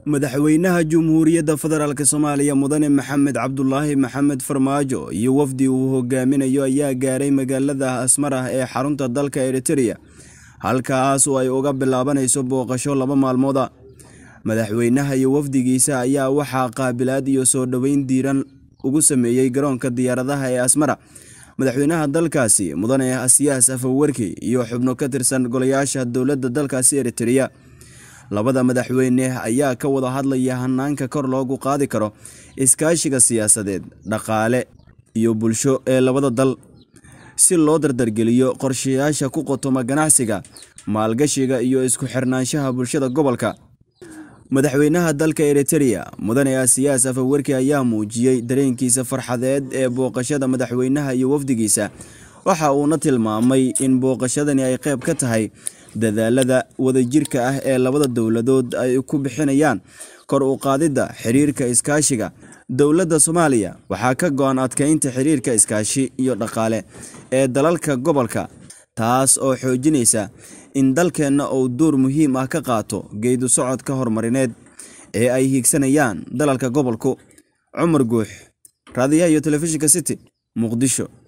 madaxweynaha Jamhuuriyadda Federaalk Soomaaliya Mudane Maxamed Cabdulaahi Maxamed Farmaajo iyo wafdi uu hogaaminayo ayaa gaaray magaalada Asmara ee xarunta dalka Eritrea halkaas oo ay uga bilaabanayso booqasho laba maalmooda madaxweynaha iyo wafdigiisa ayaa waxaa qaabilaad iyo soo dhoweyn diiran ugu sameeyey garoonka diyaaradaha ee Asmara madaxweynaha dalkaasi mudane Asiyaas Afwerki iyo xubno ka tirsan golayaasha dowladda dalkaasi Eritrea labada madaxweyne ayaa ka wada hadlaya hanaanka kor loogu qaadi karo iskaashiga siyaasadeed dhaqaale iyo bulsho ee labada dal si loo dardargeliyo qorshayaasha ku qotoma ganacsiga maalgashiga iyo isku xirnaanshaha bulshada gobolka madaxweynaha dalka Eritrea mudane Asiyaas Afwerki ayaa muujiyey dareenkiisa farxadeed ee booqashada madaxweynaha iyo wafdigiisa waxa uuna tilmaamay in booqashadani ay qayb ka tahay dadaalada wadajirka ah ee labada dowladood ay ku bixinayaan kor u qaadidda xiriirka iskaashiga dowladda Soomaaliya waxaa ka go'an adkeynta xiriirka iskaashi iyo dhaqaale ee dalalka gobolka taas oo xoojinaysa in dalkeenna uu door muhiim ah ka qaato geedu socodka horumarineed ee ay hiigsanayaan dalalka gobolku cumar guux raadiyaha iyo telefishinka city muqdisho